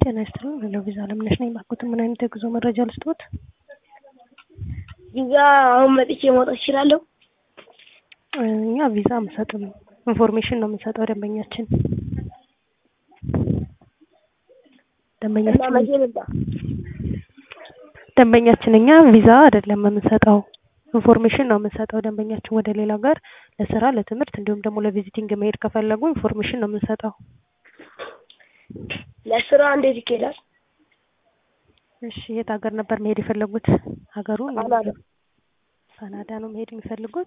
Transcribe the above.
ጤና ይስጥልኝ ሄሎ ቪዛ አለምነሽ ነኝ። ባክዎትን ምን አይነት የጉዞ መረጃ ልስጥዎት? ቪዛ አሁን መጥቼ መውጣት እችላለሁ? እኛ ቪዛ አንሰጥም፣ ኢንፎርሜሽን ነው የምንሰጠው ደንበኛችን እና ደንበኛችን መቼ ልምጣ? ደንበኛችን እኛ ቪዛ አይደለም የምንሰጠው ኢንፎርሜሽን ነው የምንሰጠው። ደንበኛችን ወደ ሌላ ሀገር ለስራ፣ ለትምህርት እንዲሁም ደግሞ ለቪዚቲንግ መሄድ ከፈለጉ ኢንፎርሜሽን ነው የምንሰጠው። ለስራ እንዴት ይኬዳል? እሺ የት ሀገር ነበር መሄድ የፈለጉት? ሀገሩን ካናዳ። ካናዳ ነው መሄድ የሚፈልጉት?